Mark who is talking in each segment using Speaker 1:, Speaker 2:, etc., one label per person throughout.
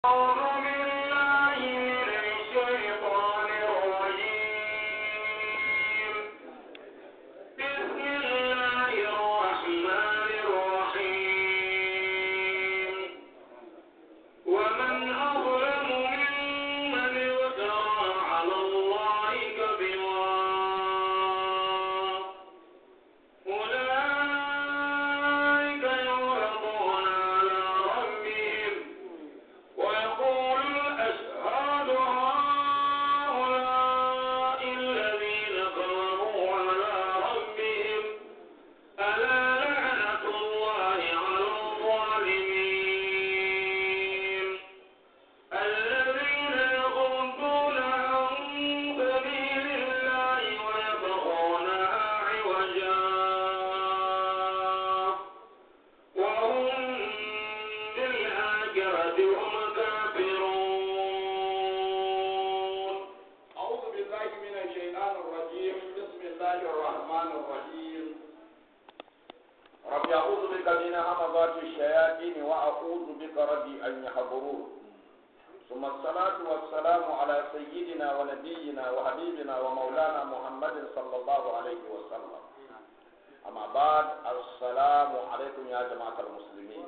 Speaker 1: أعوذ بالله من الشيطان الرجيم بسم الله الرحمن الرحيم ومن أظلم ممن افترى على الله كذبا أولئك يعرضون على ربهم ويقول الأشهاد هؤلاء الذين كفروا على ربهم ألا لعنة الله على الظالمين الذين يصدون عن سبيل الله ويبغونها عوجا وهم بالآخرة هم كافرون
Speaker 2: أعوذ بالله من الشيطان الرجيم بسم الله الرحمن الرحيم رب أعوذ بك من همزات الشياطين وأعوذ بك ربي أن يحضرون ثم الصلاة والسلام على سيدنا ونبينا وحبيبنا ومولانا محمد صلى الله عليه وسلم أما بعد السلام عليكم يا جماعة المسلمين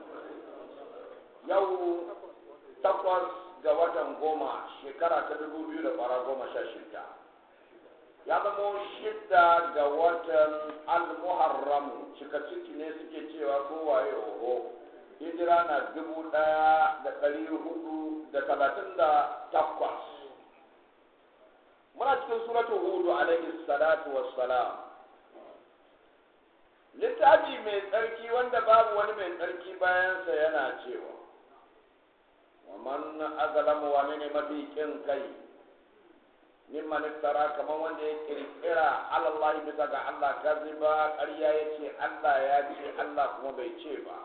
Speaker 2: يوم takwas ga watan goma shekara ta dubu biyu da fara goma sha shida ya zama shida ga watan al-muharram cika ciki ne suke cewa kowaye oho hijira na dubu ɗaya da ɗari hudu da talatin da takwas muna cikin suratu hudu alaihi salatu wassalam littafi mai tsarki wanda babu wani mai tsarki bayansa yana cewa ومن أظلم ومن مبيكين كي ممن افترى كما وند يكرا على الله بسغا الله كذبا قريا يتي الله ياتي الله كما بيتي با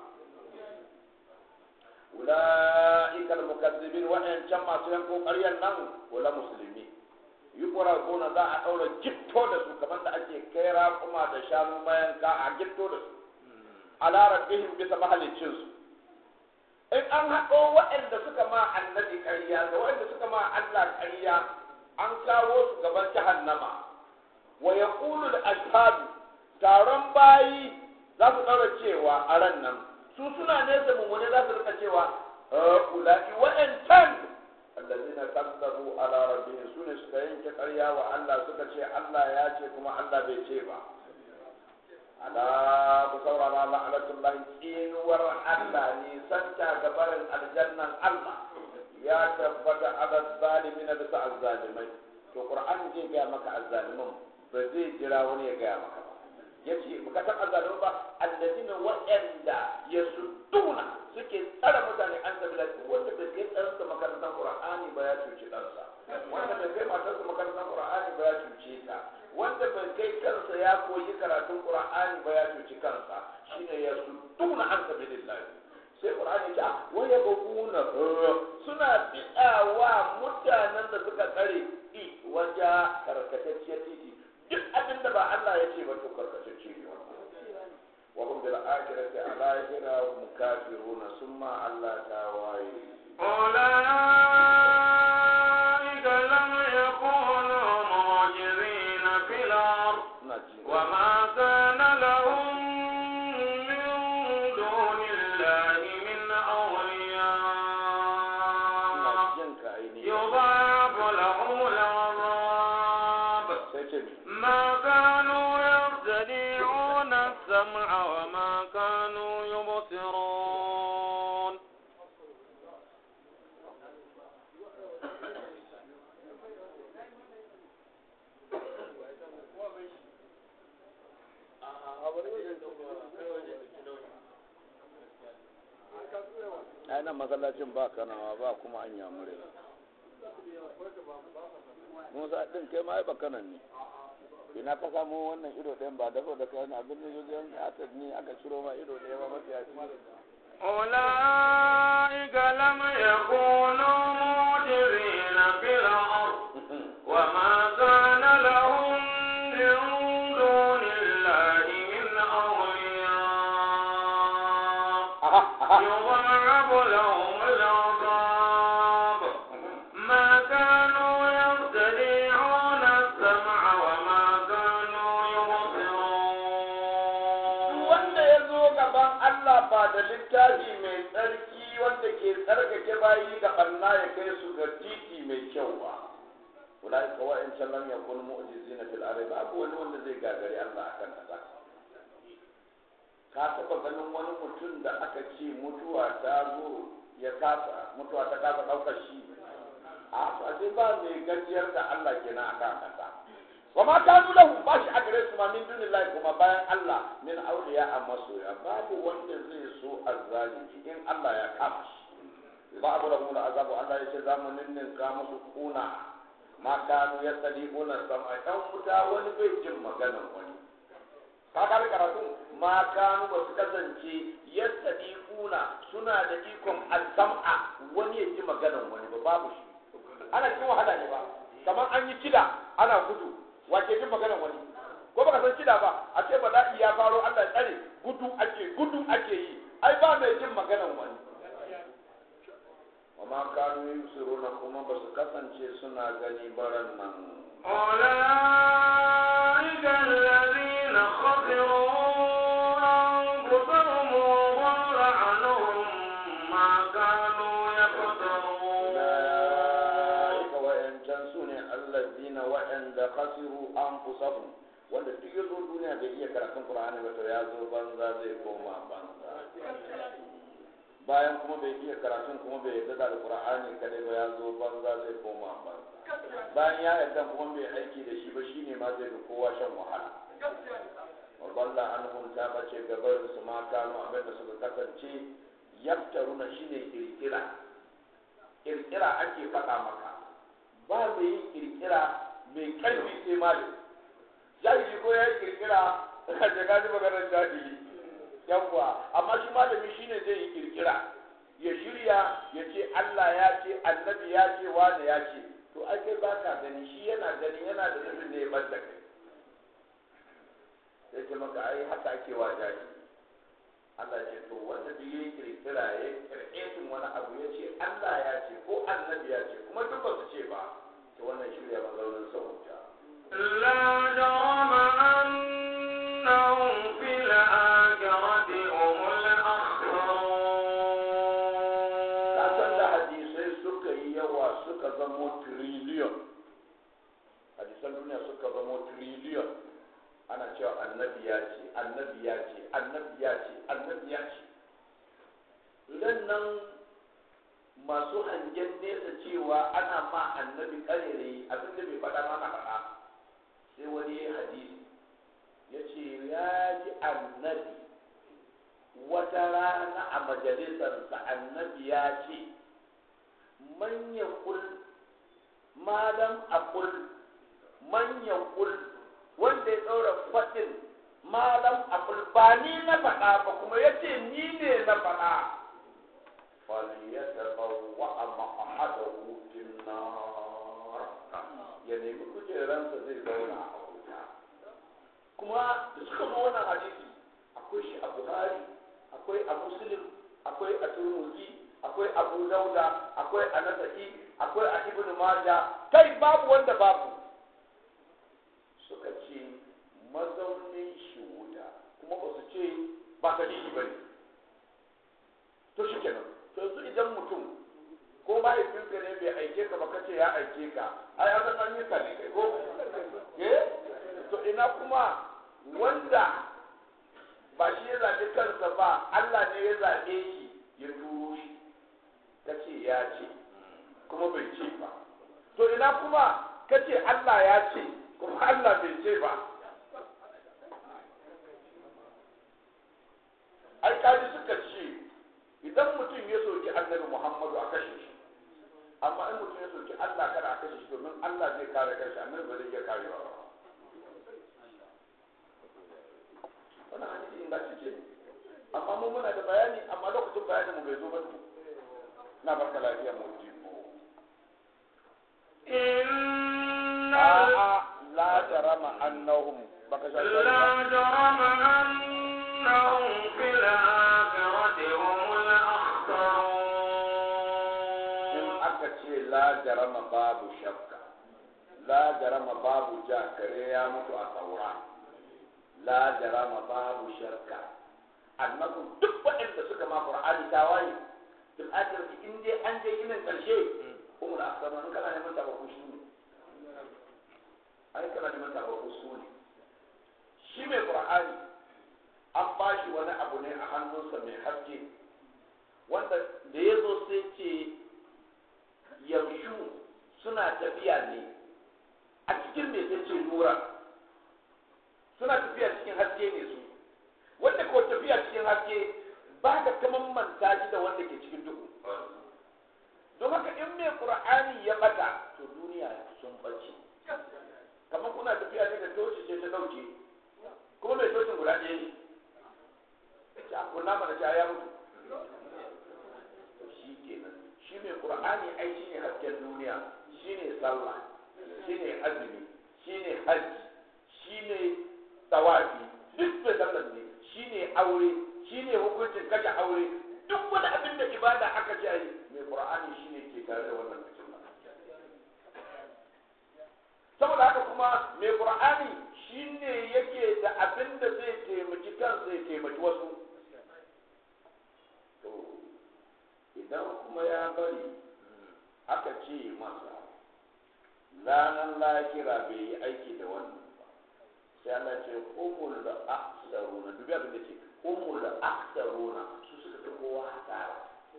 Speaker 2: أولئك المكذبين وإن كما سينكو قريا نن ولا مسلمين يقرأون ذا أقول جبتو دسو كمان دا أجي كيرا كما دشانو ما ينكا أجبتو دسو على ربهم بسبب الجنس in an haɗo waɗanda suka ma annabi ƙarya da waɗanda suka ma Allah ƙarya an kawo su gaban jahannama wa yaqulu al-ashhadu taron bayi za su ɗaura cewa a ran nan su suna nesa mummune za su rika cewa ulai wa'antan allazina kazzabu ala rabbihim sune suka yanke ƙarya wa Allah suka ce Allah ya ce kuma Allah bai ce ba ala ku saurara la'anatullahi tsinuwar Allah ne santa gabarin aljannan Allah ya tabbata ala zalimina bisa azzalimai to qur'an zai gaya maka azzalimin ba zai jira wani ya gaya maka ba yace baka san azzalimin ba alladina wa'anda yasudduna suke tsara mutane an sabila wanda bai kai tsaransa makarantar qur'ani ba ya cuci ɗansa wanda bai kai matarsa makarantar qur'ani ba ya cuce ta wanda bai kai kansa ya koyi karatun qur'ani ba ya cuci kansa shine ya sudduna an sabilillah sai qur'ani ta wa yabghuna suna bidawa mutanen da suka tsare i waja karkatacciyar titi duk abin da ba Allah ya ce ba to karkatacce ne wa hum bil akhirati ala hina hum kafiruna summa Allah ta waye
Speaker 1: أولئك لم يكونوا معجزين في الأرض وما كان لهم من دون الله من أولياء يضاعف لهم العذاب ما كانوا يرتدعون السمع وما كانوا يبصرون
Speaker 2: ai nan masallacin ba kanawa ba kuma an yamure musa din kai ma ai ba kanan ne ina ka samu wannan ido ɗayan ba dafa da kayan abin da yau aka ni aka ciro ma ido ɗaya ba mafi yaci
Speaker 1: أولئك لم يكونوا معجزين في الأرض وما كان لهم من دون الله من أولياء يضاعف لهم العذاب
Speaker 2: bayi ga barna ya kai su ga titi mai kyau ba ulai ka wa'in can lam yakun mu'jizina fil ardi babu wani wanda zai gagari Allah akan kasa ka taba ganin wani mutum da aka ce mutuwa ta zo ya kasa mutuwa ta kasa daukar shi a sai ba mai gajiyar da Allah kenan akan kasa wa ma kanu lahu ba shi a gare su ma min dunillahi kuma bayan Allah min auliya a masoya babu wanda zai so azzalimi in Allah ya kama shi ba abu da mu da azabu Allah ya ce za mu ninninka musu kuna ma kanu ya sadi una sama dan wuta wani bai jin maganan wani ka ga karatu ma kanu ba su kasance ya sadi kuna suna da ikon al-sam'a wani ya ji maganan wani ba babu shi ana cikin wahala ne ba kamar an yi kida ana gudu wace jin maganar wani ko baka san kida ba a ce bala'i ya faro Allah ya tsare gudu ake gudu ake yi ai ba mai jin maganar wani wa ma kanu yusiruna kuma ba su kasance suna gani baran nan
Speaker 1: أولئك الذين خسروا أنفسهم وضل عنهم ما كانوا يفترون
Speaker 2: ulaika wa'ancan su ne allazina wa'anda khasiru anfusahum wanda duk ya zo duniya bai iya karatun qur'ani ba to ya zo banza zai koma banza bayan kuma bai iya karatun kuma bai yarda da alqur'ani kadai ba ya zo banza zai koma banza bayan ya yarda kuma bai aiki da shi ba shine ma zai fi kowa shan wahala wa balla anhum ta bace gabar su ma kanu abin da suka kasance yaftaruna shine kirkira kirkira ake faɗa maka ba mai yin kirkira mai ƙarfi sai malami jahili ko ya yi kirkira da ka ji maganar jahili yawwa amma shi malami shine zai yi kirkira ya shirya ya ce Allah ya ce annabi ya ce wani ya ce to ai kai ba ka gani shi yana gani yana da nufin da ya bar da kai sai ce maka ai haka ake wa jahili Allah ce to wanda duk yayi kirkira ya kirkirin wani abu ya ce Allah ya ce ko annabi ya ce kuma duk ba su ce ba to wannan shirya mazaunin sauta
Speaker 1: لا جرم أنهم في الآخرة هم
Speaker 2: ka san da
Speaker 1: الأخسرون
Speaker 2: hadisai suka yi yawa suka zamo trillion hadisan duniya suka zamo trillion ana cewa annabi ya ce annabi ya ce annabi ya ce annabi ya ce idan nan masu hangen nesa cewa ana ma annabi karere abin da bai faɗa mana faɗa sai wani ya hadisi ya ce ya ji annabi wata rana a majalisarsa annabi ya ce man ya kul malam a kul man ya kul wanda ya ɗaura faɗin malam a kul ba ni na faɗa ba kuma ya ce ni ne na faɗa فليتبوأ مقعده في النار ya nemi kujeransa zai zauna a wuta kuma da suka zo wannan hadisi akwai shi a buhari akwai a muslim akwai a turmuzi akwai abu dauda akwai a nasa'i akwai a ibnu maja kai babu wanda babu suka ce mazaunin shi wuta kuma ba su ce ba ka shi bane to shi kenan to yanzu idan mutum ko mahaifinka ne bai aike ka ba ka ce ya aike ka ai an san yi ka ne kai ko eh to ina kuma wanda ba shi ya zaɓi kansa ba Allah ne ya zaɓe shi ya turo shi ka ce ya ce kuma bai ce ba to ina kuma ka ce Allah ya ce kuma Allah bai ce ba ai kaji suka ce idan mutum ya soki annabi Muhammadu a kashe shi amma in mutum ya soki Allah kada a kashe shi domin Allah zai kare kanshi annabi ba zai iya karewa ba wannan hadisi ingantacce ne amma mu muna da bayani amma lokacin bayanin mu bai zo ba na barka lafiya mu ji ko
Speaker 1: إن
Speaker 2: a'a la jarama annahum baka sha
Speaker 1: لا جرم أنهم في الآخرة هم
Speaker 2: in
Speaker 1: الأخسرون
Speaker 2: aka ce la jarama babu shakka la jarama babu ja kare ya mutu a saura la jarama babu shakka annabi duk waɗanda suka ma qur'ani tawaye fil akhirati in dai an je inin karshe umul aksama in kana neman tabaku shi ne ai kana neman tabaku su ne shi mai qur'ani an ba shi wani abu ne a hannunsa mai haske wanda da ya zo sai ce yamshu suna tafiya ne a cikin mai sai ce nura suna tafiya cikin haske ne su wanda ko tafiya cikin haske ba ka kaman manta shi da wanda ke cikin duhu don haka in mai qur'ani ya bata to duniya sun bace kamar kuna tafiya ne da toci ce ta dauke kuma mai tocin guda ɗaya ne ya kunna mana ta ya mutu to shi kenan shi mai qur'ani ai shine hasken duniya shine sallah shine azumi shine hajji shine tawafi duk da sallar ne shine aure shine hukuncin kashe aure duk wani abin da ibada aka ce ai mai qur'ani shine ke tare da wannan cikin saboda haka kuma mai qur'ani shine yake da abin da zai taimaki kansa ya taimaki wasu to idan kuma ya bari aka ce masa ranar lahira bai yi aiki da wannan ba sai Allah ce umul da aksaruna dubi abin da ce umul da aksaruna su suka fi kowa hasara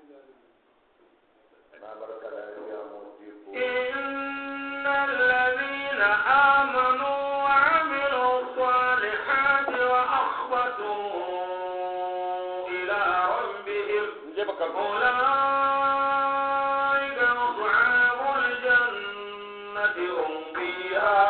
Speaker 2: na barka da ya mutu ko
Speaker 1: إن الذين آمنوا وعملوا الصالحات وأخبتوا إلى ربهم
Speaker 2: je baka
Speaker 1: أولئك أصحاب الجنة هم فيها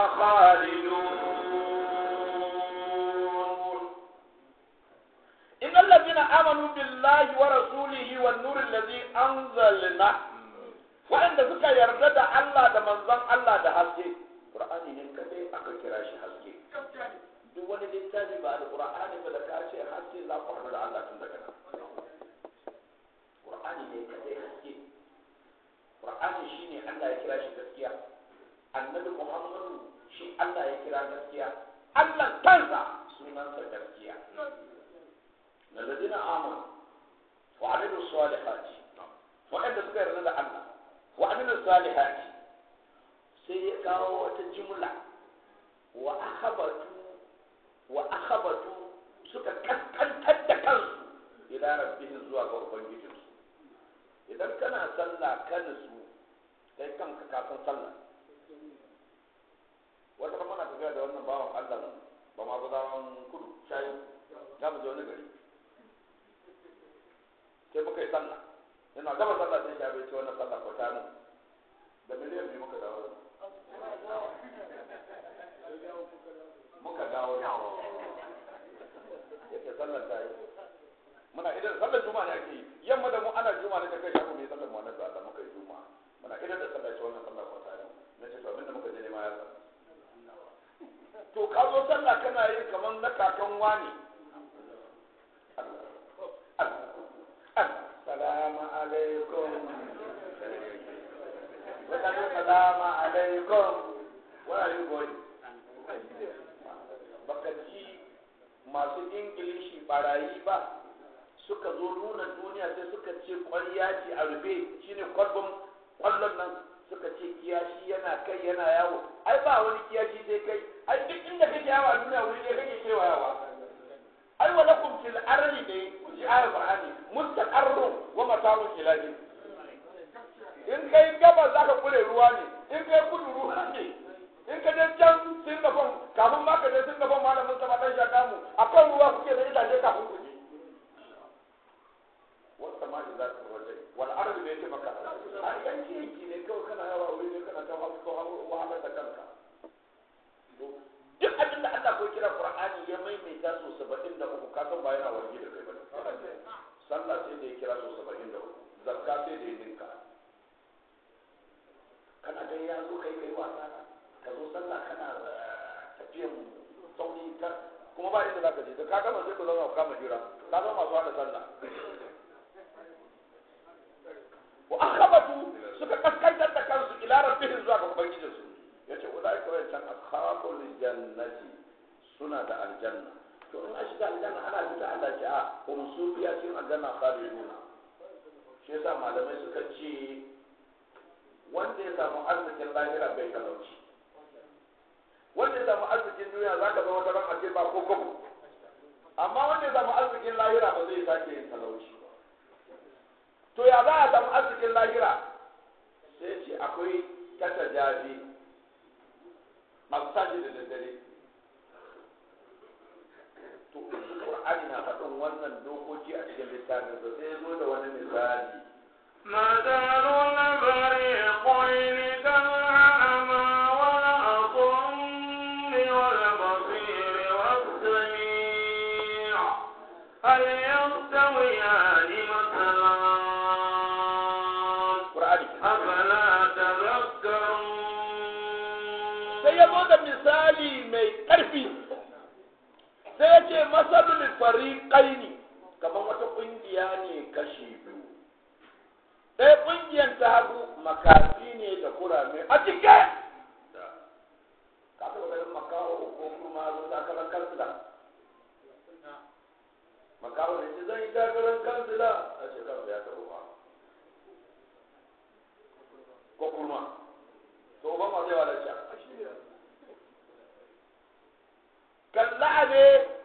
Speaker 1: خالدون
Speaker 2: إن الذين آمنوا بالله ورسوله والنور الذي أنزلنا وعند ذكر يرد الله ده منظم الله ده حسكي قرآن ne kadai aka kira shi haske duk wani littafi ba da Qur'ani ba da kace haske za ku haɗu da Allah tun daga nan Qur'ani ne kadai haske Qur'ani shine Allah ya kira shi gaskiya Annabi Muhammadu shi Allah ya kira gaskiya Allah kansa sunansa gaskiya الذين آمنوا وعملوا الصالحات وعند سكر رضا الله وعملوا الصالحات سيكاو وتجملة وأخبتوا وأخبتوا سكا كسكن تد كنسو إلى ربهم زوا قربان جيجنسو إذا كان صلى كنسو kai kanka kafin sallah wata kuma na tafiya da wannan bawan Allah ba ma gudawan kudu shayi za mu je wani gari sai muka yi sallah yana gaba sallah sai shafe ce wannan sallah ko ta mu da miliyan biyu muka dawo muka dawo yake sallar ta yi muna idan sallar juma'a ne ake yi yamma da mu ana juma'a ne ta kai shafu mai sallar mu wannan da Allah muka yi juma'a muna idan da sallar ce wannan sallah ko ta yi na ce to abinda muka je ne ma ya san to ka zo sallah kana yin kamar na kakan wani Assalamu alaikum. Wadanda salamu alaikum. Where are you going? Baka ji masu Ingilishi barayi ba suka zo nuna duniya sai suka ce ƙwarya ce a rufe shine kwalbin kwallon nan suka ce kiyashi yana kai yana yawo ai ba wani kiyashi sai kai ai duk inda kake yawo a duniya wuri ne kake kewayawa ai wa lakum fil ardi dai ji ayar qur'ani mustaqarru wa mata'un ilahi in kai gaba za ka kure ruwa ne in kai kudu ruwa ne in ka je can singapore kafin ma ka je singapore malamin sa dan shaka mu akan ruwa kuke da itace kafin ku je wata ma da za ka waje wal ardi bai ce maka a yanki yanki ne kawai kana yawa wuri ne kana ta wahala da kanka duk abin da Allah ko kira Qur'ani ya maimaita so 73 ka san ba yana warge da kai bane sallah sai da ya kira so 73 zakka sai da ya dinka kana ga ya zo kai kai wasa ka zo sallah kana tafiyan sauri ta kuma ba inda zaka je da ka gama sai ka zauna ka kama jira ka zama masu hada sallah wa akhabatu suka kaskantar da kansu ila rabbihim zuwa ga ubangijinsu yace ulai ka wancan ashabul jannati suna da aljanna to in a shiga aljanna ana fita Allah ce a hum su biya cikin aljanna khaliduna shi yasa malamai suka ce wanda ya samu arzikin lahira bai talauci wanda ya samu arzikin duniya za ka zama wata ran ba ko kobo amma wanda ya samu arzikin lahira ba zai sake yin talauci to ya za a samu arzikin lahira sai ce akwai kata jaji masaji da daddare to Qur'ani na faɗin wannan dokoki a cikin littafin sa sai ya zo da wani misali
Speaker 1: مثل الفريقين كالأعمى والأصم والبصير والسميع هل يستويان مثلا
Speaker 2: Qur'ani
Speaker 1: أفلا تذكرون
Speaker 2: sai ya zo da misali mai ƙarfi sai ya ce masalul fariqaini kamar wata ƙungiya ne kashi biyu ɗaya ƙungiyar ta hagu makafi ne da kurame a cike ka taɓa ganin makaho ko kuma zo takarar kansila makaho ne ce zan yi takarar kansila a ce kansa ya taɓa ba ko kurma to ban ma zai walarci kalla ne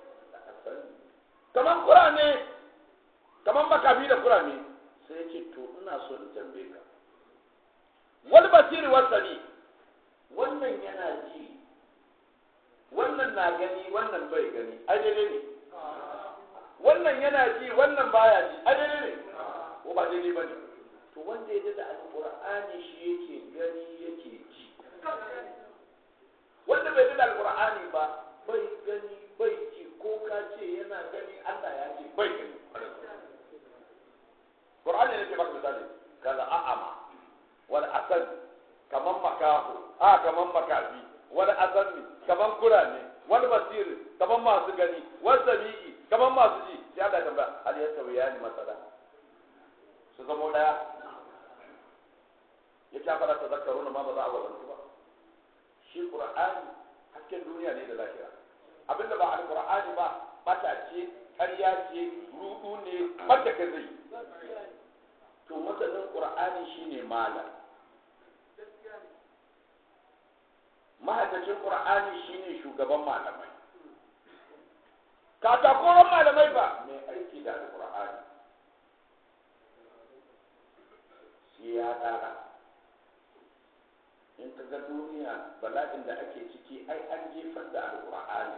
Speaker 2: kaman kurame kaman makafi da kurame sai ya ce to ina so in tambaye ka wal basiri wasani wannan yana ji wannan na gani wannan bai gani ai daidai ne wannan yana ji wannan baya ji ai daidai ne ko ba daidai ba ne to wanda ya da alqur'ani shi yake gani yake ji wanda bai da alqur'ani ba bai gani bai ji ko ka ce yana gani Allah ya ce bai gani Qur'ani ne ke baka misali kaza a'ama wal asad kaman makahu a kaman makafi wal asad kaman kurane wal basir kaman masu gani wal sami'i kaman masu ji sai Allah ya tambaya hal yasawiyani masala su zama daya ya ta fara tazakkaruna ma ba za a wazantu ba shi Qur'ani hasken duniya ne da lahira abinda ba alqur'ani ba bata ce ƙarya ce rudu ne banda ka zai to masanin qur'ani shine malam mahaddacin qur'ani shine shugaban malamai katakoron malamai ba mai aiki da alqur'ani sai ya dara in ka ga duniya bala'in da ake ciki ai an jefar da alqur'ani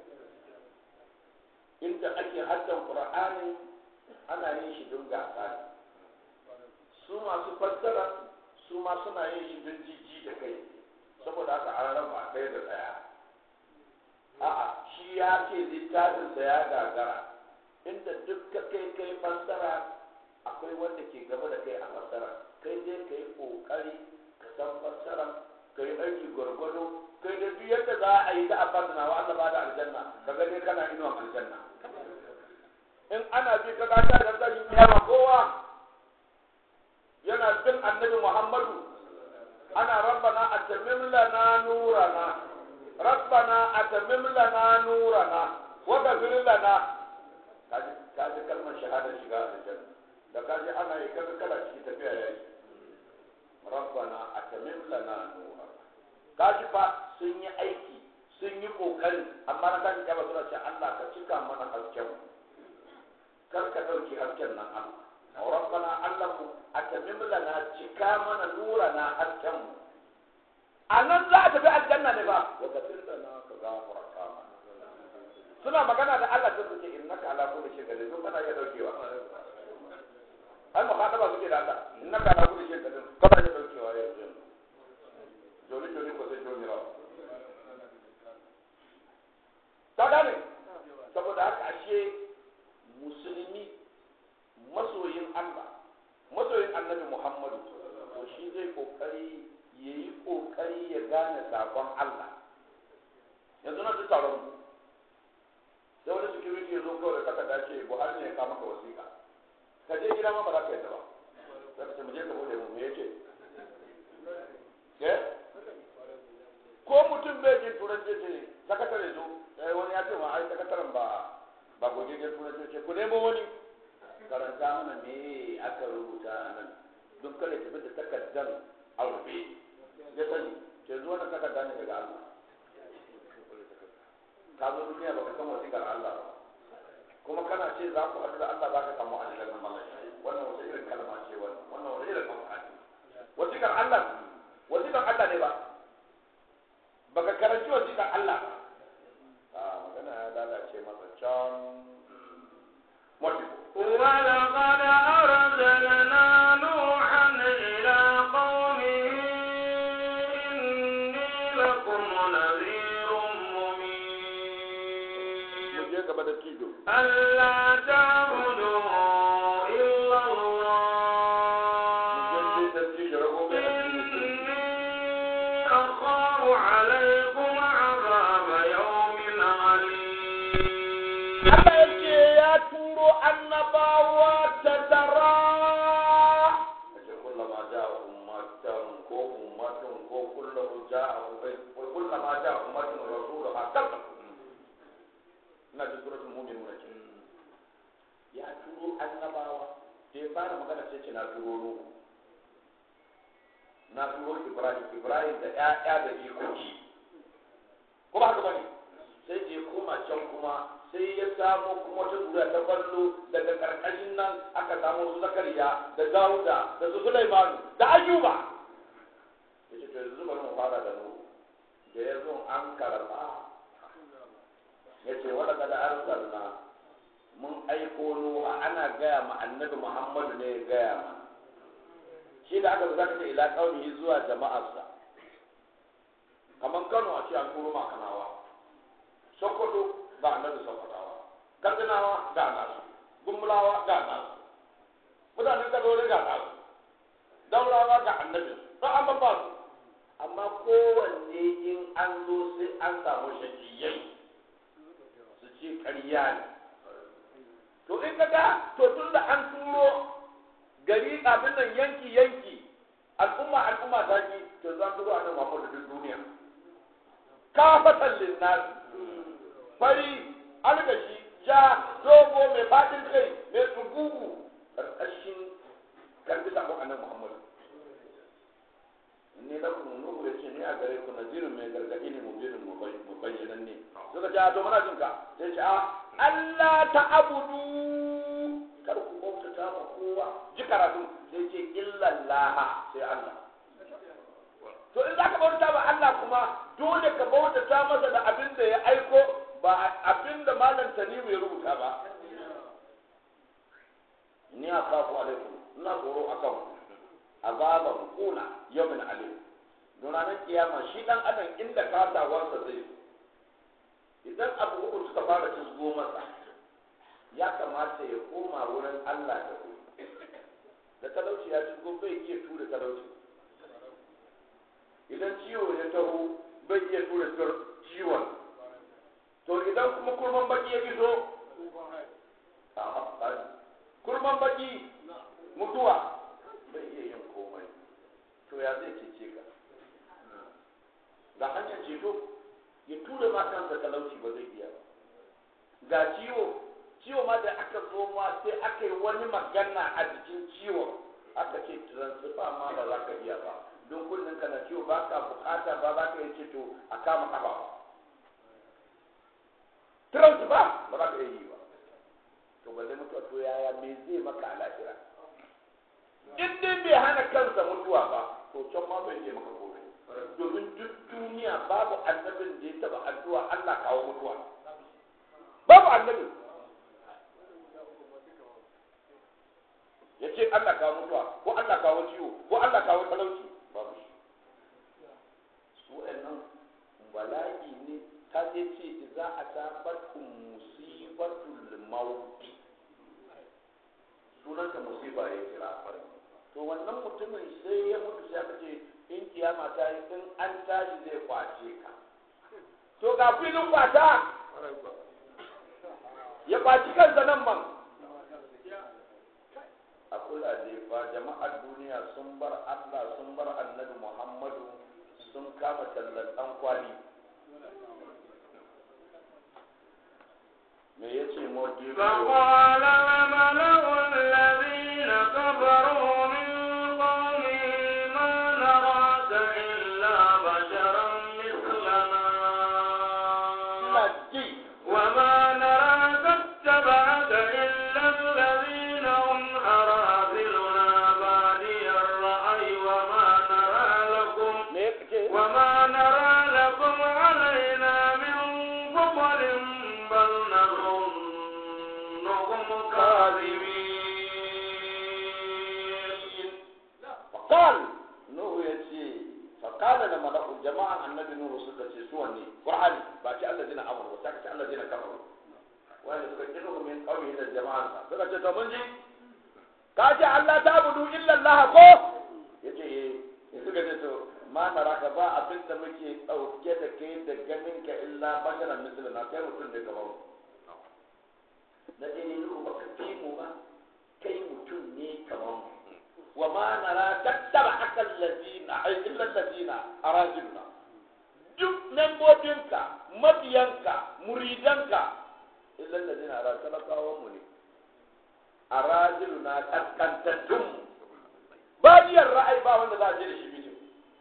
Speaker 2: inda ake haddan qur'ani ana yin shi don gasa ne su masu fassara su ma suna yin shi don jijji da kai saboda haka an raba ɗaya da ɗaya a'a shi ya ce littafinsa ya gagara inda duk ka kai kai fassara akwai wanda ke gaba da kai a fassara kai dai ka yi ƙoƙari ka san fassara ka yi aiki gwargwado kai dai duk yadda za a yi ta a fassara wa Allah ba da aljanna ka ga dai kana inuwan aljanna in ana bi ka gata da tashin kiyama kowa yana bin annabi Muhammadu ana rabbana atamim lana nurana rabbana atamim lana nurana wa ghfir lana kaji kaji kalmar shahada shiga aljanna da kaji ana yi kaga kala ciki tafiya yayi rabbana atamim lana nurana kaji fa sun yi aiki sun yi kokari amma na kaji kaba suna ce Allah ka cika mana hasken mu kar ka dauki hasken nan Allah rabbana allamu atamim lana cika mana nurana hasken mu a nan za a tafi aljanna ne ba wa gafir lana ka gafarta mana suna magana da Allah sai suke innaka ala kulli shay'in qadir duk kana iya daukewa ai muhadaba suke da Allah innaka ala kulli shay'in qadir kana iya daukewa yanzu joli joli ko sai joli rawa ta gane saboda haka ashe musulmi masoyin Allah masoyin annabi Muhammadu to shi zai kokari ya yi kokari ya gane sakon Allah yanzu na ji taron mu sai wani security ya zo kawai da takarda ce Buhari ne ya kama ka wasiƙa ka je gida ma ba za ka yadda ba za ka ce mu je ka bude mu me yace ke ko mutum bai jin turanci ce sakatare zo eh wani ya ce ma ai sakataren ba ba gogeggen turanci ce ku nemo wani karanta mana me aka rubuta a nan don kare tafi da takardar a rufe ya sani ke zuwa na takarda ne daga Allah ka zo duniya baka san wasiƙar Allah ba kuma kana ce za ku haɗu da Allah za ka samu aljanna mallaka wannan wata irin kalma ce wannan wannan wata irin kalma ce wasiƙar Allah wasiƙar Allah ne ba baka karanci wasiƙar Allah ba a magana ya lalace masa can mutum
Speaker 1: ولقد أرسلنا نوحا إلى قومه إني لكم نذير مبين
Speaker 2: mu je gaba da tijo
Speaker 1: ألا تعبدوا إلا
Speaker 2: mu je
Speaker 1: الله
Speaker 2: da tijo rago mai
Speaker 1: إني أخاف عليكم عذاب يوم عليم
Speaker 2: Allah ya ce ya turo annabawa ta tara. Ake kullama ja ummatan ko ummatun ko kullahu ja ko kullama ja ummatun rasulu hakal. Ina ji suratul mu'minun ce. Ya turo annabawa. Da ya fara magana sai ce na turo Nuhu. Na turo Ibrahim, Ibrahim da ƴaƴa da jikoki. Ko ba haka bane? sai je koma can kuma sai ya samo kuma wata zuriya ta ballo daga karkashin nan aka samu su zakariya da dauda da su sulaimanu da ayuba ya ce to yanzu bari mu fara da nuhu da ya zo an karba ya ce wadda kada arsalna mun aiko nuhu ana gaya ma annabi muhammadu ne ya gaya ma shi da aka zaka ce ila kaunihi zuwa jama'arsa kamar kano a ce an turo ma kanawa sokoto ga annabi sokotawa katsinawa ga nasu gumbulawa ga nasu mutanen kadore ga nasu daulawa ga annabi don an babba su amma kowanne in an zo sai an samu shakiyai su ce ƙarya ne to in kaga to tun da an turo gari abin nan yanki yanki al'umma al'umma ta ki to za turo annabi Muhammadu duk duniya kafatan linnas fari algashi ja dogo mai fadin kai mai tsugugu karkashin karbi sabon annabi Muhammad ne da ku nuhu ya ce ni a gare ku nazirin mai gargadi ne mu birin mu bayyanan ne suka ce a to muna jinka sai ce a Allah ta abudu kar ku bautata ma kowa ji karatu sai ce illallah sai Allah to in za ka bauta ba Allah kuma dole ka bautata masa da abin da ya aiko ba abin da malam tanimu ya rubuta ba ni a kafu alaikum ina tsoro a kan azaban kuna yawmin alim don ranar kiyama shi dan adam inda kasawarsa zai idan abu uku suka fara cizgo masa ya kamata ya koma wurin Allah da wuri da talauci ya cizgo bai iya tura talauci idan ciwo ya taho bai iya tura ciwon to idan kuma kurman baki ya fito kurman baki mutuwa bai iya yin komai to ya zai cece ka ga hanyar ceto ya tura ma kansa talauci ba zai iya ba ga ciwo ciwo ma da aka zo ma sai aka yi wani magana a jikin ciwon aka ce transfer ma ba za ka iya ba don kullum kana ciwo ba ka bukata ba za ka yi ceto a kama kafa ba transfer ba za ka iya yi ba to ba zai mutuwa to yaya me zai maka a lahira in dai bai hana kansa mutuwa ba to can ma bai je maka komai domin duk duniya babu annabin da ya taba addu'a Allah kawo mutuwa babu annabi ya ce Allah kawo mutuwa ko Allah kawo ciwo ko Allah kawo talauci babu shi su nan bala'i ne ta je ce za a tabatun musibatul mauti sunanta musiba ya kira to wannan mutumin sai ya mutu sai aka ce in kiyama ta yi in an tashi zai kwace ka to ga filin kwata ya kwaci kansa nan man a kula da fa jama'ar duniya sun bar Allah sun bar annabi Muhammadu sun kama tallan dan kwali me yace modi
Speaker 1: فقال الملأ
Speaker 2: qala la malaku jama'an annabi nuhu suka ce su wanne qur'ani ba ce allazina amanu ba ce allazina kafaru wanda suka kiro min qawmi da jama'an sa suka ce to mun ji ka ce Allah ta budu illa Allah ko yace eh suka ce to ma naraka ba abin da muke dauke da kai da ganin ka illa basharan mislina kai mutum ne kamar mu na dai ne ba ka fi mu ba kai mutum ne kamar mu wa ma nara tattaba akal ladina ay illa ladina arajulna duk membobinka mabiyanka muridanka illa ladina ara talakawan mu ne arajulna kaskantattun mu badiyar ra'ayi ba wanda za a je da shi bijin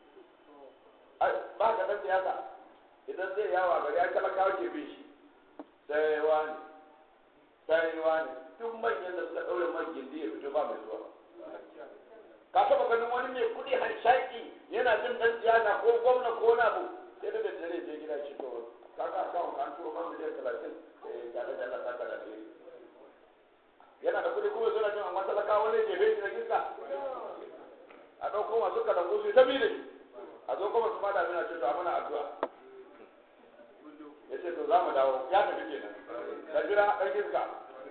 Speaker 2: ba ka dan siyasa idan zai yawa gari ya talakawa ke bin shi sai wani sai wani duk manyan da suka ɗaure man gindi ya fito ba mai zuwa ka taba ganin wani mai kuɗi hanshaki yana jin ɗan siyasa ko gwamna ko wani abu sai da dare je gida shi to kaka akawun ka an turo man miliyan talatin tare da Allah saka da ke yana da kuɗi kuma suna jin amma talakawa ne ke bai shi da giska a ɗauko masu kalangu su ta bi da shi a zo kuma su ma da mina ce to a mana addu'a ya ce to za mu dawo ya tafi kenan ka jira ɗan giska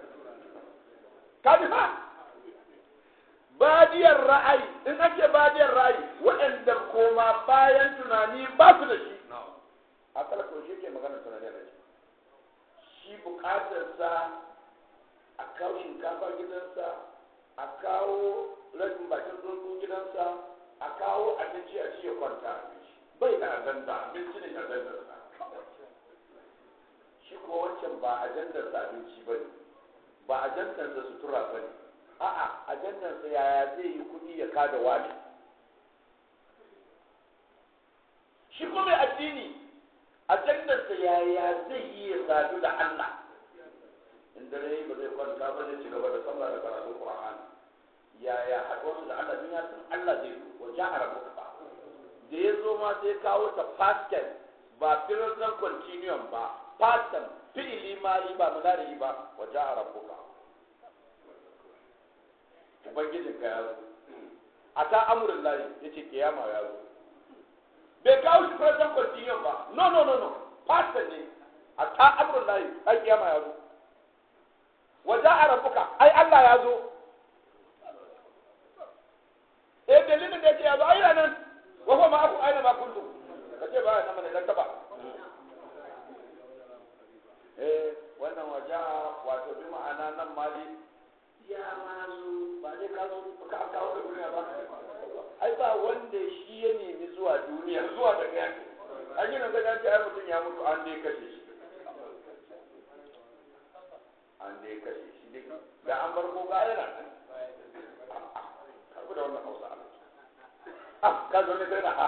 Speaker 2: ka ji fa badiyar ra'ayi in ake badiyar ra'ayi waɗanda koma bayan tunani ba su da shi a talako shi ke magana tunani da shi shi bukatarsa a kawo shinkafa gidansa a kawo rashin bakin tsuntsu gidansa a kawo abinci a ci ya kwanta bai da ajanda abinci ne ajandarsa shi ko wancan ba ajandarsa abinci ba ne ba ajandarsa sutura ba ne a'a ajandarsa yaya zai yi kuɗi ya kada wani shi ko mai addini ajandarsa yaya zai yi ya sadu da Allah in dare ba zai kwanta ba zai ci gaba da sallah da karatun Qur'ani yaya haɗuwarsu da Allah duniya sun Allah zai zo wa jahara muka ba da ya zo ma sai kawo ta past tense ba present continuum ba past tense fi'ili mari ba mudari ba wa jahara muka ubangijin ka ya zo a ta amurin layi ya ce kiyama ya zo bai kawo shi present continuum ba no no no no past tense ne a ta amurin layi ai kiyama ya zo wa jahara muka ai Allah ya zo eh dalilin da yake yazo ai nan wa huwa ma'akum aina ma kuntum kace ba nan ne dan taba eh wannan waja wato bi ma'ana nan mali ya mazu ba dai ka zo ka kawo da duniya ba ai ba wanda shi ya nemi zuwa duniya zuwa daga yake an yi nan ga ai mutum ya mutu an dai kashe shi an dai kashe shi dai da an farko ga yana karbu da wannan hausa ah ka zo ne sai na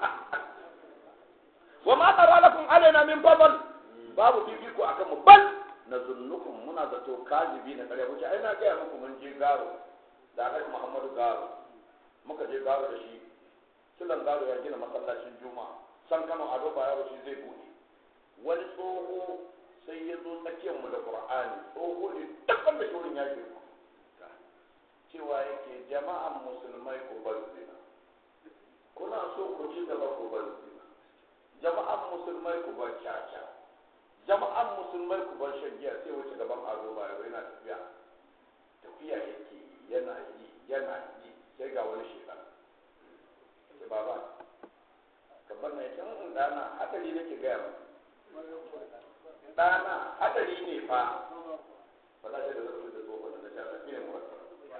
Speaker 2: wa ma tara lakum alaina min fadl babu fifiko akan mu bal na zunnukum muna zato kazibi na kare wuce ai na gaya muku mun je garo da alhaji muhammadu garo muka je garo da shi sulan garo ya gina masallacin juma'a san kano ado ba yaro shi zai buɗe wani tsoho sai ya zo tsakiyar mu da qur'ani tsoho ne dukkan da shorin ya girma cewa yake jama'an musulmai ku bar zina kuna so ku ci gaba ku bar zina jama'an musulmai ku bar caca jama'an musulmai ku bar shan giya sai wuce gaban ado ba yana tafiya tafiya yake yana yi yana yi sai ga wani shekar ce baba ka bar na yake in dana hadari nake gaya ma dana hadari ne fa ba za ta da zafi da tsohon da ta tafiya mu wata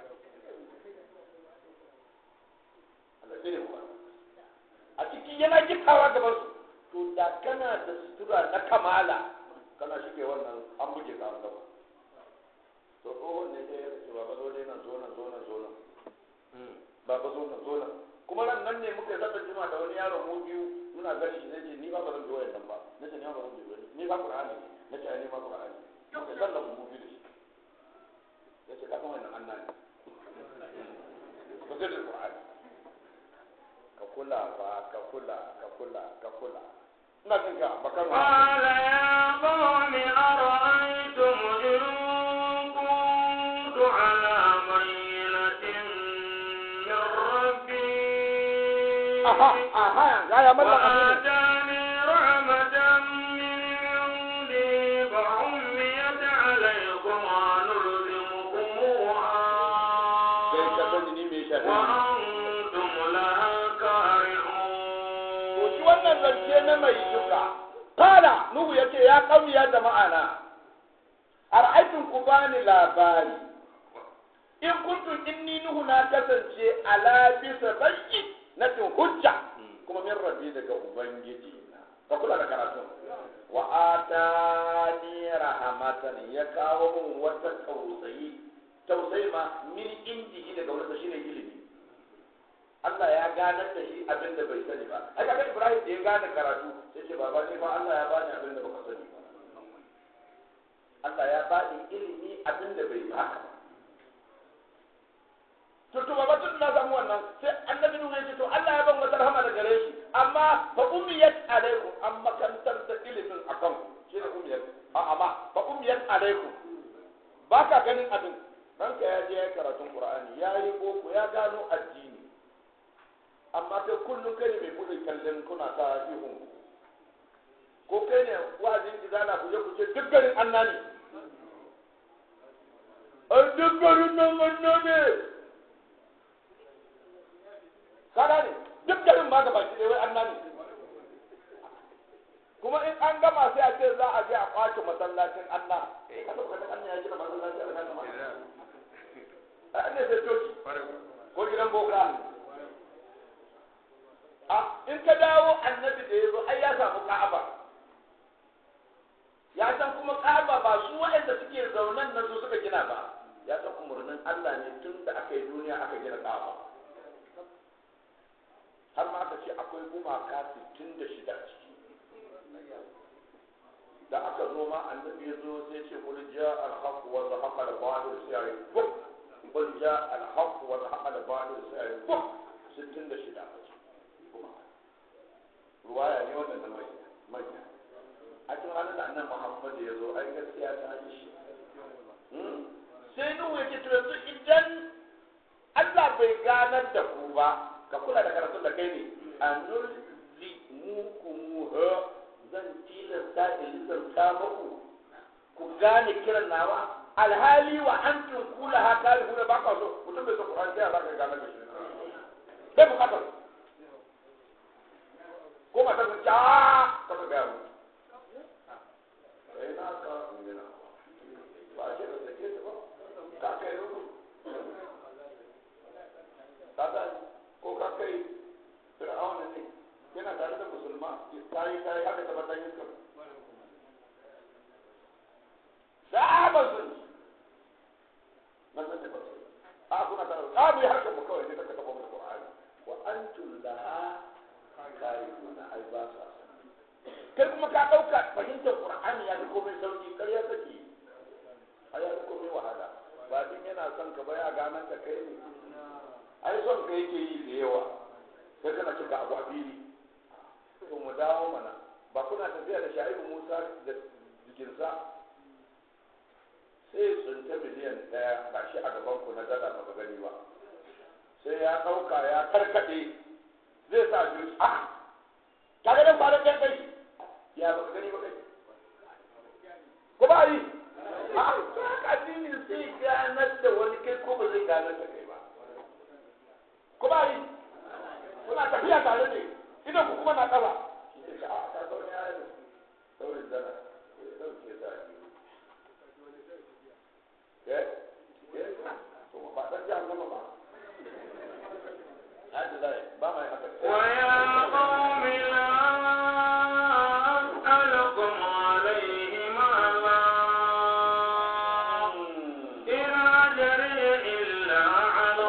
Speaker 2: a ciki yana gittawa gaban su to da kana da sutura na kamala kana shige wannan an buge ka an gaba to tsohon ne ya ce baba zo dai nan zo nan zo nan zo nan baba zo nan zo nan kuma ran nan ne muka zata juma da wani yaro mu biyu muna gani shi nace ni ba ba zan zo nan ba nace ni ba zan zo ni ba qur'ani ne nace ai ni ba qur'ani muka sallan mu biyu da shi yace ka san wannan annabi ba zai da qur'ani ka kula ba ka kula ka kula ka kula ina jin ka bakar ma
Speaker 1: قال يا قوم أرأيتم إن كنت على بينة من ربي
Speaker 2: aha aha ga ya mallan aminu
Speaker 1: وآتاني رحمة من عندي فعميت عليكم ونلزمكموها
Speaker 2: sai ka sani ni me shafi
Speaker 1: وأنتم لها كارهون
Speaker 2: to shi wannan zance na mai duka kala nuhu yace ya kauni ya jama'a na ar'aytum ku bani labari in kuntum inni nuhu na kasance ala bisa bayyi na tun hujja kuma min rabbi daga ubangiji na ka kula da karatu wa atani rahmatan ya kawo mun wata tausayi tausayi ma min indihi daga wani shine ilimi Allah ya ganar da shi abin da bai sani ba ai kaga Ibrahim da ya gane karatu sai ce baba ni fa Allah ya bani abin da baka sani ba Allah ya bani ilimi abin da bai baka ba to to baba tun na samu wannan sai annabi Nuhu ya ce to Allah ya ban wata rahama da gare shi amma fa ummiyat alaikum an makantar da ilimin akan ku shi ne ummiyat a amma fa ummiyat alaikum ba ka ganin abin ranka ya je ya yi karatun Qur'ani ya yi boko ya gano addini amma kai kullum kai ne mai buɗe kallon kuna ta ihun ko kai ne wa'azin izala ku je ku ce duk garin anna ne a duk garin nan anna ne kada ne duk garin ma gaba ki wai anna ne kuma in an gama sai a ce za a je a kwace masallacin anna eh kada ka anna ya gina masallacin anna a ne sai coci ko gidan boka a in ka dawo annabi da ya zo ai ya samu ka'aba ya san kuma ka'aba ba su waɗanda suke zaunan nan su suka gina ba ya san umarnin Allah ne tun da aka yi duniya aka gina ka'aba har ma aka ce akwai gumaka 66 a ciki da aka zo ma annabi ya zo sai ce kul ja al-haq wa zahaqa al-batil sai ya buk kul ja al-haq wa zahaqa al-batil sai ya buk 66 a ciki ruwaya ne wannan na mai manya a cikin ranar da annan muhammadu ya zo ai gaskiya ta yi shi sai nuhu ya ce to yanzu idan Allah bai ganar da ku ba ka kula da karatun da kai ne a nulzi muku muha zan tilasta in lissarta muku ku gane kiran nawa alhali wa antum kula ha kare hura ba ka so mutum bai so Qur'ani sai Allah ka ganar da shi bai bukatar ko matar ta ja ka ga mu eh na ka ne na ba ce da take ta ba ka kai rubu kaga ko ka kai fir'auna ne yana tare da musulma tayi tayi haka ta bata yin ka sahaba sun na san ta ba a kuna tare a mu yi harkar mu kawai ne ta kafa mu Qur'ani wa antum laha karihuna ai ba sa kai kuma ka ɗauka fahimtar qur'ani ya fi komai sauki ƙarya take ai ya fi komai wahala ba din yana son ka ba ya ganan ka kai ne ai son ka yake yi da yawa kai kana cika abu a fili to mu dawo mana ba kuna tafiya da sha'ibu musa da jikinsa sai tsunta miliyan ɗaya ga shi a gaban ku na dala ba gani ba sai ya ɗauka ya karkaɗe zai sa biyu a kaga nan ba da kai kai ya ba gani ba kai ko ba yi a ka addini sai ganar da wani kai ko ba zai ganar da kai ba ko ba yi kuna tafiya tare ne idan ku kuma na ƙasa shi ne ka a ta zaune ya yi saurin dana ya ɗauke za a yi eh eh to ba ɗan jihar nama ba hadi zai ba mai haka
Speaker 1: ويا قوم لا أسألكم عليه مالا إن أجري إلا على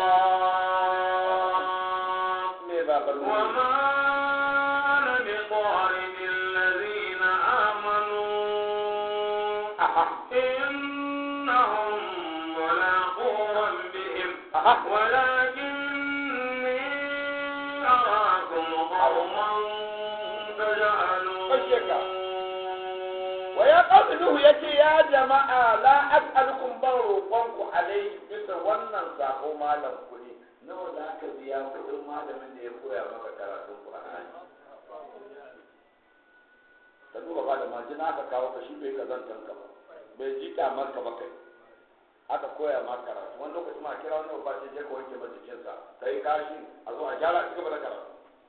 Speaker 1: الله
Speaker 2: me ba bar mu
Speaker 1: وما أنا بطارد الذين آمنوا
Speaker 2: aha
Speaker 1: إنهم ملاقو ربهم
Speaker 2: aha
Speaker 1: ولكني أراكم قوما تجهلون
Speaker 2: wa ya qawmi nuhu yace ya jama'a la as'alukum ban roƙon ku alai bisa wannan sako malam ku ne nawa za ka biya kuɗin malamin da ya koya maka karatun Qur'ani ka duba ba da majina aka kawo ka shi bai kazantan ka ba bai ji kyamar ka ba kai aka koya ma karatu wani lokaci ma kira wani babba ce je ka wanke ma jikinsa ka yi kashi a zo a gyara ci gaba da karatu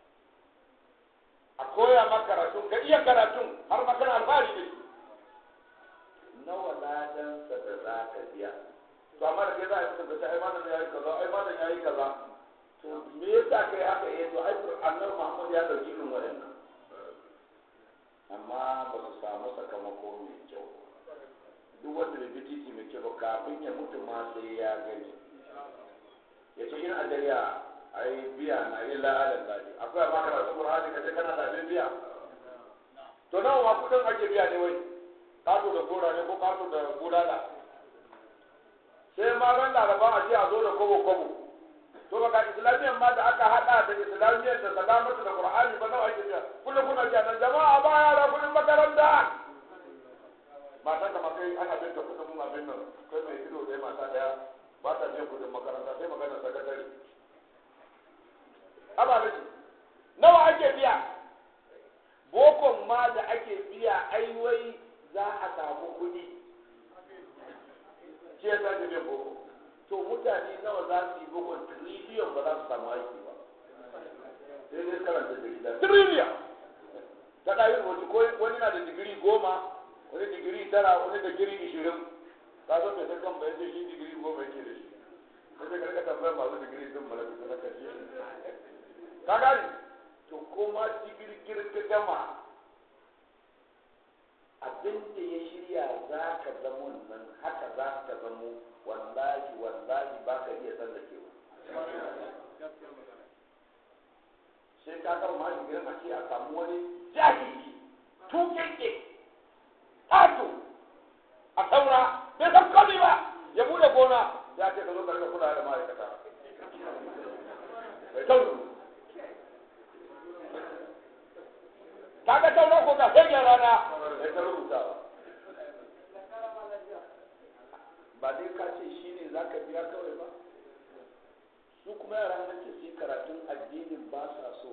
Speaker 2: a koya ma karatu ka iya karatun har ma kana alfahari da shi nawa ladansa da za ka biya to amma da kai za a yi mutum ka ce ai malam ya yi kaza ai malam ya yi kaza to me yasa kai haka eh to ai annabi Muhammad ya dauki irin waɗannan amma ba su samu sakamako mai kyau duk wanda bai bi titi mai kyau ba kafin ya mutu ma sai ya gani ya ce in ajariya ai biya na illa ala zaji akwai ma karatu qur'ani kace kana da abin biya to nawa ma kudin ake biya ne wai kato da gora ne ko kato da bulala sai ma ran laraba a je a zo da kobo kobo to baka islamiyan ma da aka hada da islamiyan da salamatu da qur'ani ba nawa ake biya kullum kuna ji nan jama'a ba yara kudin makaranta matan da makai ana bin da kudin abin nan kai mai ido ɗaya mata daya ba ta biyan kudin makaranta sai magana sakatare aba da nawa ake biya bokon ma da ake biya ai wai za a samu kuɗi shi ya sake biyan boko to mutane nawa za su yi bokon triliyon ba za su samu aiki ba sai dai karanta jarida triliyon ta ɗayin wasu ko wani na da digiri goma wani digiri tara wani digiri ishirin ka zo mai sakan bayan ce shi digiri goma yake da shi sai ka rika tambayar masu digiri din mala fita na karshe ka gani to kuma digirgir ka gama abin da ya shirya za ka zamo nan haka za ka zamo wallahi wallahi ba ka iya tsallakewa sai ka gama ma digirin a ce a samu wani jahili tukeke tato a saura bai san komai ba ya bude gona ya ce ka zo karka kula da ma'aikata bai tauru ka ga tauran ko ka sai rana bai ta rubuta ba dai ka ce shi ne za ka biya kawai ba su kuma yaran nan ce su karatun addinin ba sa so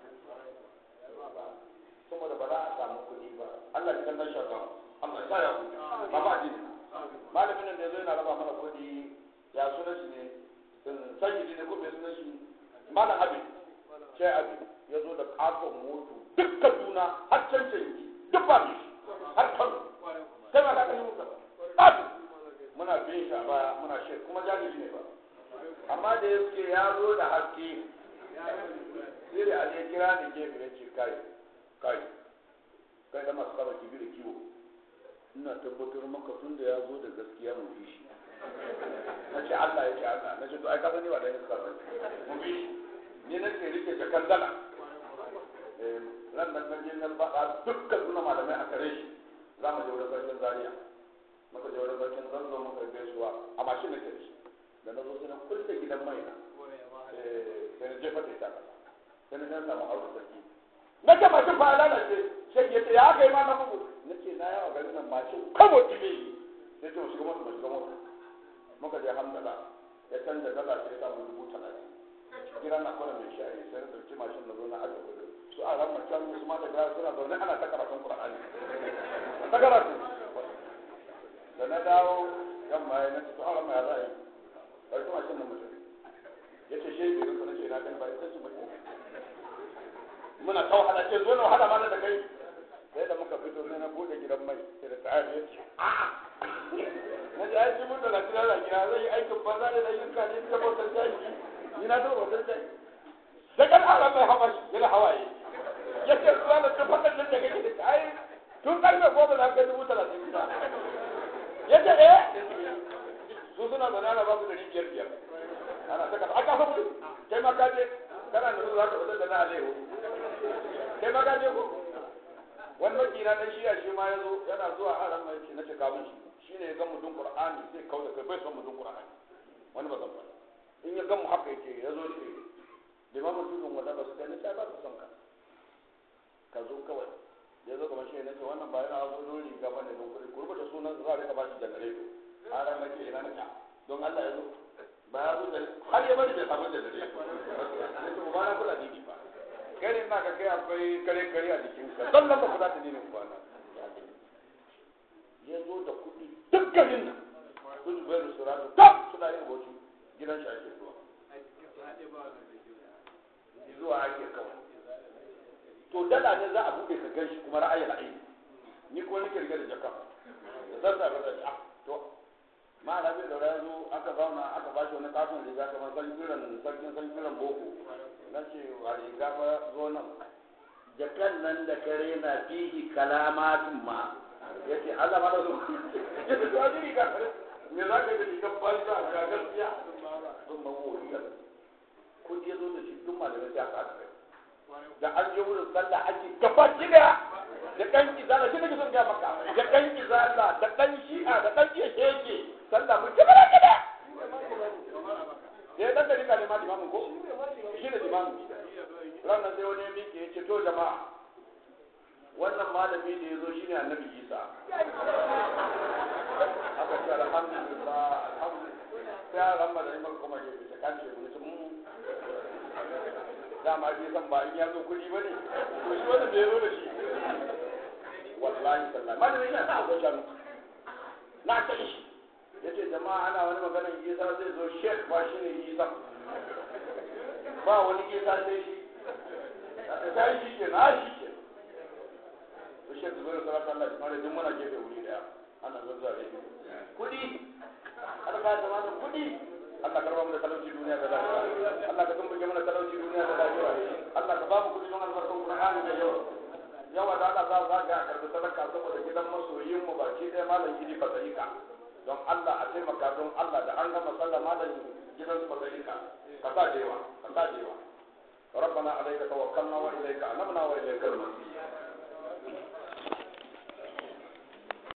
Speaker 2: saboda ba za a samu kuɗi ba Allah ya kallon shaka Allah ya ya ba ba addini malamin nan da yazo yana raba mana kuɗi ya sunan shi ne sanyi ne ko bai sunan shi malam abin ce abin ya zo da katon moto duk kaduna har can canji duk ba shi har kano kai ba ka kashe muka ɗafi muna bin shi a baya muna shi kuma jahili ne ba amma da yake ya zo da haske sai da aje kira ni gefe ya ce kai kai kai da masu kaba kibi da kiwo ina tabbatar maka tun da ya zo da gaskiya mu bi shi na ce Allah ya ce Allah na ce to ai ka sani ba da iska ba mu bi shi ni na ce rike jakan dala ran nan nan je nan ba dukkan suna malamai a kare shi za mu je wurin sarkin zaria muka je wurin sarkin zanzo muka gaisuwa a mashin nake da shi da na zo sai na kulle gidan mai na sai na jefa da ita sai na jan samu aure sarki na ce mashin fa lalace sai ya ce ya aka yi ma na bugu na ce na yawa garin nan mashin kamo tibe sai ce mu shiga mota mu shiga mota muka je hamdala ya canza dala sai ya samu dubu talatin kira na kwana mai shayi sai na ɗauki mashin na zo na ajiye kudin su a ran macen su ma da gara suna zaune ana ta karatun Qur'ani ta karatu da na dawo yamma ya nace to Allah ya zai bai kuma shin mutum yace shi bai rufe nace na kan bai sai mutum muna ta wahala ce zo na wahala ma da kai sai da muka fito sai na bude gidan mai sai da tsari yace a'a na ji aiki mun da lafiya da gida zai yi aikin banza da ayyuka ne ta bautar jaji ni na ta bautar jaji da kan Allah mai hawa yana hawaye ya ce su zana ta faɗin nan da gani da ai tun ƙarfe goma da kai dubu talatin ta ya ce eh su suna da nana ba su da biyar biyar ana ta kasa aka sabu kai ma kaje kana da za ka fitar da na alehu kai ma kaje ko wani makina dan shiya shi ma ya zo yana zuwa a ran mai na ce kamun shi shi ne ya ga mudun qur'ani sai kawo da kai bai son mudun qur'ani wani ba zan faɗa in ya ga mu haka yake ya zo shi limamin tudun wanda ba su kai na ta ba su son ka ka zo kawai ya zo kamar shi ne ce wannan bayan a zo don riga ba ne don kuɗi ku rubuta sunan za a rika ba shi janareto a ran nake ina na don Allah ya zo ba ya zo da har ya bari bai samu janareto
Speaker 3: ina ga kai akwai kare kare a jikinka zallan ba ku za ta dinin kwana
Speaker 2: ya zo da kuɗi duk garin nan su zubairu su rasu kaf suna yin hoto gidan shi ake zuwa zuwa ake kawai to dala ne za a buɗe ka gan shi kuma ra'ayi ra'ayi ni ko nake rike da jaka da zan sa da ah to ma na bi da ya zo aka zauna aka bashi wani katon riga kamar sarkiran sarkin sarkiran boko na ce a riga ba zo nan jakan nan da kare na fihi kalamatun ma ya ce Allah ma da zo ya ce to a ji riga me za ka yi da rigar banza ga gaskiya sun ban wuri kudi ya zo da shi duk malamai sai aka haɗa kai da an je wurin sallah ake gaba gida da ɗan izala shi nake son ga maka da ɗan izala da ɗan shi'a da ɗan iya sheke sallah mun ci bara gida eh dan da ne ma limamin ko shi ne limamin ranar sai wani miki ya ce to jama'a wannan malami da ya zo shine annabi isa aka ce alhamdulillah alhamdulillah sai a ramma da imar kuma ke bisa kan ce mun dama shi san ba in ya zo kuɗi ba ne to shi wanda bai zo da shi wallahi sallah malamin yana sa akwai shanu na san shi ya ce jama'a ana wani maganar isa zai zo shek ba shi ne isa ba wani isa sai shi ta yi shi ke na shi ke to shek zuwa da salatu Allah kuma da duk muna gefe wuri daya ana zazzawa da kuɗi har ka zama da kuɗi Allah karba mu da talauci duniya da lafiya Allah ka tumbuke mana talauci duniya da lafiya Allah ka ba mu kudi don albarkan Qur'ani da yawa yawa da Allah za za ga karbi sadaka saboda gidan masoyin mu baki ɗaya malam gidi fasalika don Allah a taimaka don Allah da an gama sallah malam gidan su fasalika ka sa da yawa ka sa da yawa ربنا عليك توكلنا واليك انبنا واليك المصير